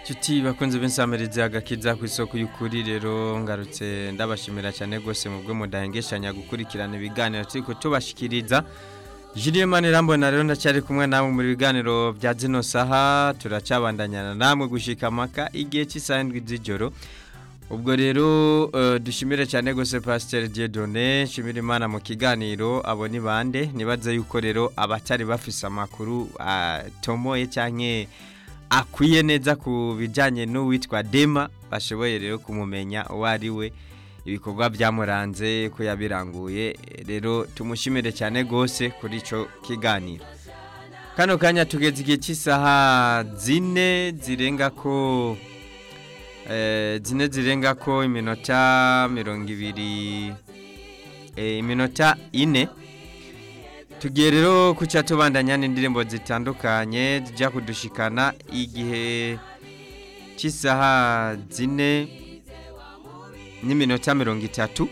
Chuti bakunze b'insamirizi agakiza ku isoko y'ukuri rero ngarutse ndabashimira cyane gose mu bwo mudahengeshanya gukurikirana ibiganiro turiko tubashikiriza Julien Manirambona rero ndacyari kumwe namwe muri biganiro bya zino saha turacabandanyana namwe gushika maka igihe cy'isaha ndwi z'ijoro ubwo rero uh, dushimire cyane gose Pasteur Dieudonné shimira Imana mu kiganiro abo ni bande nibaza yuko rero abatari bafise amakuru atomoye uh, canke akwiye neza ku bijyanye n'uwitwa dema bashoboye rero kumumenya uwo ari we ibikorwa byamuranze ko yabiranguye rero tumushimire cyane rwose kuri icyo kiganiro kano kanya tugeze igihe cy'isaha zine zirenga ko zine zirenga ko iminota mirongo ibiri iminota ine tugiye rero kuca tubandanya n'indirimbo zitandukanye zijya kudushikana igihe cy'isaha zine n'iminota mirongo itatu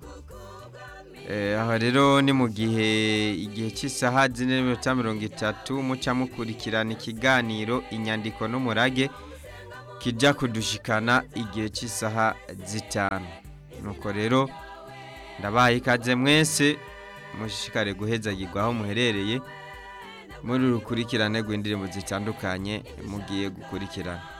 aho rero ni mu gihe igihe cy'isaha zine n'iminota mirongo itatu muca mukurikirana ikiganiro inyandiko n'umurage kijya kudushikana igihe cy'isaha zitanu nuko rero ndabaye ikaze mwese mushishikare guhezagirwa aho muherereye muri urukurikirane rw'indirimbo zitandukanye mugiye gukurikirana